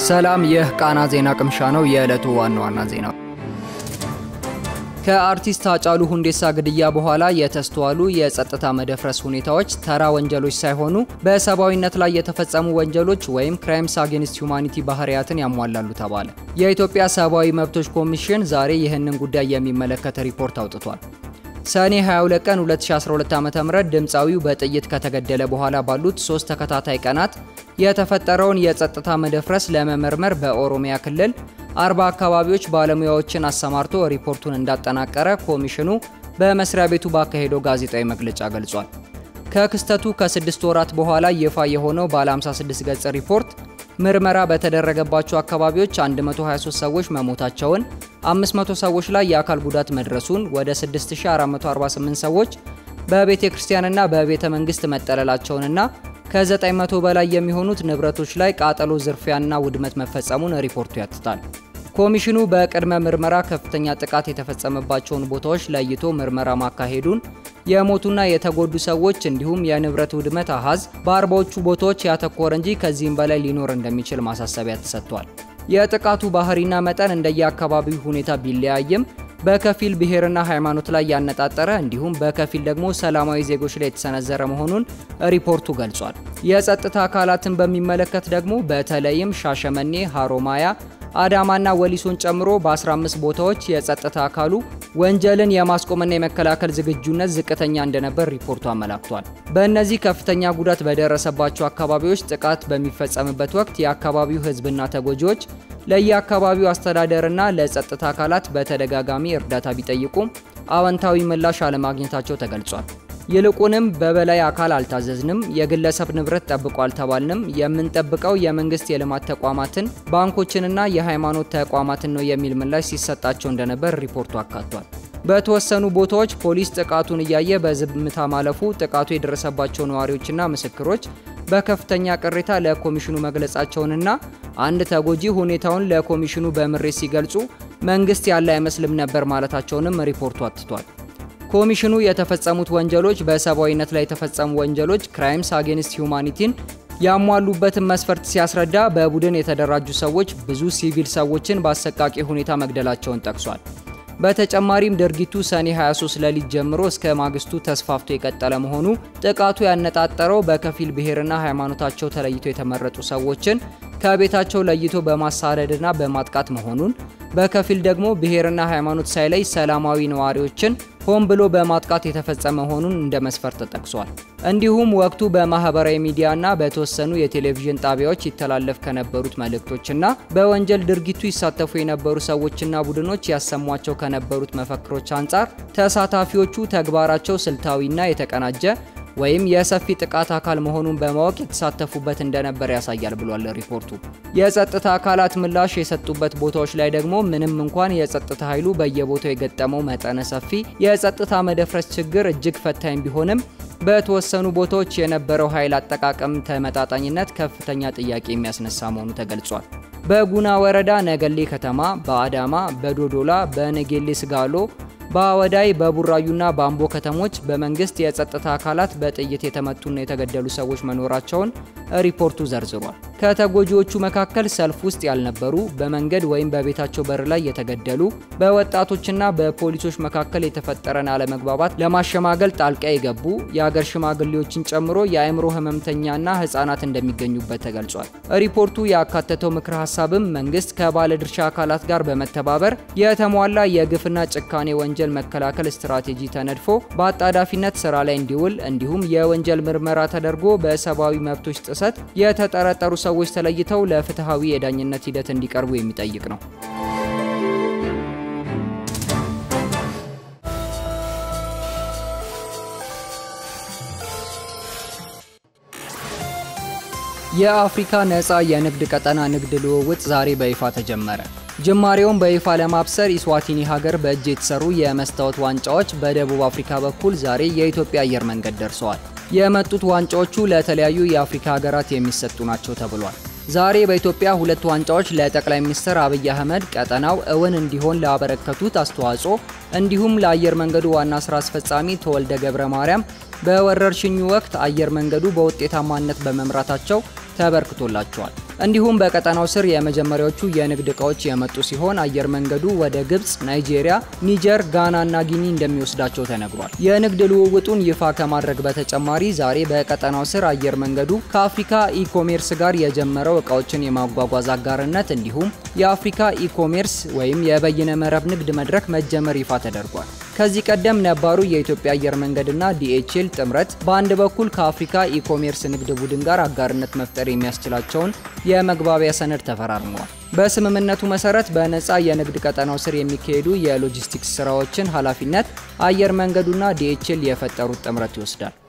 ሰላም፣ ይህ ቃና ዜና ቅምሻ ነው። የዕለቱ ዋና ዋና ዜና ከአርቲስት ሃጫሉ ሁንዴሳ ግድያ በኋላ የተስተዋሉ የጸጥታ መደፍረስ ሁኔታዎች ተራ ወንጀሎች ሳይሆኑ በሰብአዊነት ላይ የተፈጸሙ ወንጀሎች ወይም ክራይምስ አጌንስት ሁማኒቲ ባህሪያትን ያሟላሉ ተባለ። የኢትዮጵያ ሰብአዊ መብቶች ኮሚሽን ዛሬ ይህንን ጉዳይ የሚመለከት ሪፖርት አውጥቷል። ሰኔ 22 ቀን 2012 ዓ.ም ድምፃዊው በጥይት ከተገደለ በኋላ ባሉት ሶስት ተከታታይ ቀናት የተፈጠረውን የጸጥታ መደፍረስ ለመመርመር በኦሮሚያ ክልል አርባ አካባቢዎች ባለሙያዎችን አሰማርቶ ሪፖርቱን እንዳጠናቀረ ኮሚሽኑ በመስሪያ ቤቱ ባካሄደው ጋዜጣዊ መግለጫ ገልጿል። ከክስተቱ ከስድስት ወራት በኋላ ይፋ የሆነው ባለ 56 ገጽ ሪፖርት ምርመራ በተደረገባቸው አካባቢዎች 123 ሰዎች መሞታቸውን፣ 500 ሰዎች ላይ የአካል ጉዳት መድረሱን፣ ወደ 6448 ሰዎች በቤተ ክርስቲያንና በቤተ መንግስት መጠለላቸውንና ከ900 በላይ የሚሆኑት ንብረቶች ላይ ቃጠሎ፣ ዝርፊያና ውድመት መፈጸሙን ሪፖርቱ ያትታል። ኮሚሽኑ በቅድመ ምርመራ ከፍተኛ ጥቃት የተፈጸመባቸውን ቦታዎች ለይቶ ምርመራ ማካሄዱን፣ የሞቱና የተጎዱ ሰዎች እንዲሁም የንብረት ውድመት አሃዝ በአርባዎቹ ቦታዎች ያተኮረ እንጂ ከዚህም በላይ ሊኖር እንደሚችል ማሳሰቢያ ተሰጥቷል። የጥቃቱ ባህሪና መጠን እንደየአካባቢው ሁኔታ ቢለያይም በከፊል ብሔርና ሃይማኖት ላይ ያነጣጠረ እንዲሁም በከፊል ደግሞ ሰላማዊ ዜጎች ላይ የተሰነዘረ መሆኑን ሪፖርቱ ገልጿል። የጸጥታ አካላትን በሚመለከት ደግሞ በተለይም ሻሸመኔ፣ ሀሮማያ፣ አዳማና ወሊሶን ጨምሮ በ15 ቦታዎች የጸጥታ አካሉ ወንጀልን የማስቆምና የመከላከል ዝግጁነት ዝቅተኛ እንደነበር ሪፖርቱ አመላክቷል። በእነዚህ ከፍተኛ ጉዳት በደረሰባቸው አካባቢዎች ጥቃት በሚፈጸምበት ወቅት የአካባቢው ሕዝብና ተጎጂዎች ለየአካባቢው አስተዳደርና ለጸጥታ አካላት በተደጋጋሚ እርዳታ ቢጠይቁም አዎንታዊ ምላሽ አለማግኘታቸው ተገልጿል። ይልቁንም በበላይ አካል አልታዘዝንም፣ የግለሰብ ንብረት ጠብቆ አልተባልንም፣ የምንጠብቀው የመንግስት የልማት ተቋማትን ባንኮችንና የሃይማኖት ተቋማትን ነው የሚል ምላሽ ሲሰጣቸው እንደነበር ሪፖርቱ አካቷል። በተወሰኑ ቦታዎች ፖሊስ ጥቃቱን እያየ በዝምታ ማለፉ ጥቃቱ የደረሰባቸው ነዋሪዎችና ምስክሮች በከፍተኛ ቅሬታ ለኮሚሽኑ መግለጻቸውንና አንድ ተጎጂ ሁኔታውን ለኮሚሽኑ በምሬት ሲገልጹ መንግስት ያለ አይመስልም ነበር ማለታቸውንም ሪፖርቱ አትቷል። ኮሚሽኑ የተፈጸሙት ወንጀሎች በሰብአዊነት ላይ የተፈጸሙ ወንጀሎች ክራይምስ አጌንስት ሁማኒቲን ያሟሉበትን መስፈርት ሲያስረዳ በቡድን የተደራጁ ሰዎች ብዙ ሲቪል ሰዎችን በአሰቃቂ ሁኔታ መግደላቸውን ጠቅሷል። በተጨማሪም ድርጊቱ ሰኔ 23 ሌሊት ጀምሮ እስከ ማግስቱ ተስፋፍቶ የቀጠለ መሆኑ ጥቃቱ ያነጣጠረው በከፊል ብሔርና ሃይማኖታቸው ተለይቶ የተመረጡ ሰዎችን ከቤታቸው ለይቶ በማሳደድና በማጥቃት መሆኑን በከፊል ደግሞ ብሔርና ሃይማኖት ሳይለይ ሰላማዊ ነዋሪዎችን ሆን ብሎ በማጥቃት የተፈጸመ መሆኑን እንደ መስፈርት ተጠቅሷል። እንዲሁም ወቅቱ በማህበራዊ ሚዲያና በተወሰኑ የቴሌቪዥን ጣቢያዎች ይተላለፍ ከነበሩት መልእክቶችና በወንጀል ድርጊቱ ይሳተፉ የነበሩ ሰዎችና ቡድኖች ያሰሟቸው ከነበሩት መፈክሮች አንጻር ተሳታፊዎቹ ተግባራቸው ስልታዊና የተቀናጀ ወይም የሰፊ ጥቃት አካል መሆኑን በማወቅ የተሳተፉበት እንደነበር ያሳያል ብሏል ሪፖርቱ። የጸጥታ አካላት ምላሽ የሰጡበት ቦታዎች ላይ ደግሞ ምንም እንኳን የጸጥታ ኃይሉ በየቦታው የገጠመው መጠነ ሰፊ የጸጥታ መደፍረስ ችግር እጅግ ፈታኝ ቢሆንም በተወሰኑ ቦታዎች የነበረው ኃይል አጠቃቀም ተመጣጣኝነት ከፍተኛ ጥያቄ የሚያስነሳ መሆኑ ተገልጿል። በጉና ወረዳ ነገሌ ከተማ፣ በአዳማ፣ በዶዶላ፣ በነጌሌ ስጋሎ በአወዳይ በቡራዩና በአምቦ ከተሞች በመንግስት የጸጥታ አካላት በጥይት የተመቱና የተገደሉ ሰዎች መኖራቸውን ሪፖርቱ ዘርዝሯል። ከተጎጂዎቹ መካከል ሰልፍ ውስጥ ያልነበሩ፣ በመንገድ ወይም በቤታቸው በር ላይ የተገደሉ፣ በወጣቶችና በፖሊሶች መካከል የተፈጠረን አለመግባባት ለማሸማገል ጣልቃ የገቡ የአገር ሽማግሌዎችን ጨምሮ የአእምሮ ህመምተኛና ህጻናት እንደሚገኙበት ተገልጿል። ሪፖርቱ ያካተተው ምክረ ሀሳብም መንግስት ከባለድርሻ አካላት ጋር በመተባበር የተሟላ የግፍና ጭካኔ ወንጀል መከላከል ስትራቴጂ ተነድፎ በአጣዳፊነት ስራ ላይ እንዲውል እንዲሁም የወንጀል ምርመራ ተደርጎ በሰብአዊ መብቶች ጥሰት የተጠረጠሩ ሰዎች ተለይተው ለፍትሐዊ የዳኝነት ሂደት እንዲቀርቡ የሚጠይቅ ነው። የአፍሪካ ነፃ የንግድ ቀጠና ንግድ ልውውጥ ዛሬ በይፋ ተጀመረ። ጅማሬውን በይፋ ለማብሰር ኢስዋቲኒ ሀገር በእጅ የተሰሩ የመስታወት ዋንጫዎች በደቡብ አፍሪካ በኩል ዛሬ የኢትዮጵያ አየር መንገድ ደርሰዋል። የመጡት ዋንጫዎቹ ለተለያዩ የአፍሪካ ሀገራት የሚሰጡ ናቸው ተብሏል። ዛሬ በኢትዮጵያ ሁለት ዋንጫዎች ለጠቅላይ ሚኒስትር አብይ አህመድ ቀጠናው እውን እንዲሆን ላበረከቱት አስተዋጽኦ እንዲሁም ለአየር መንገዱ ዋና ስራ አስፈጻሚ ተወልደ ገብረ ማርያም በወረርሽኙ ወቅት አየር መንገዱ በውጤታማነት በመምራታቸው ተበርክቶላቸዋል። እንዲሁም በቀጠናው ስር የመጀመሪያዎቹ የንግድ እቃዎች የመጡ ሲሆን አየር መንገዱ ወደ ግብጽ፣ ናይጄሪያ፣ ኒጀር፣ ጋና እና ጊኒ እንደሚወስዳቸው ተነግሯል። የንግድ ልውውጡን ይፋ ከማድረግ በተጨማሪ ዛሬ በቀጠናው ስር አየር መንገዱ ከአፍሪካ ኢኮሜርስ ጋር የጀመረው እቃዎችን የማጓጓዝ አጋርነት እንዲሁም የአፍሪካ ኢኮሜርስ ወይም የበይነ መረብ ንግድ መድረክ መጀመር ይፋ ተደርጓል። ከዚህ ቀደም ነባሩ የኢትዮጵያ አየር መንገድና ዲኤችኤል ጥምረት በአንድ በኩል ከአፍሪካ ኢኮሜርስ ንግድ ቡድን ጋር አጋርነት መፍጠር የሚያስችላቸውን የመግባቢያ ሰነድ ተፈራርመዋል። በስምምነቱ መሰረት በነፃ የንግድ ቀጠናው ስር የሚካሄዱ የሎጂስቲክስ ስራዎችን ኃላፊነት አየር መንገዱና ዲኤችኤል የፈጠሩት ጥምረት ይወስዳል።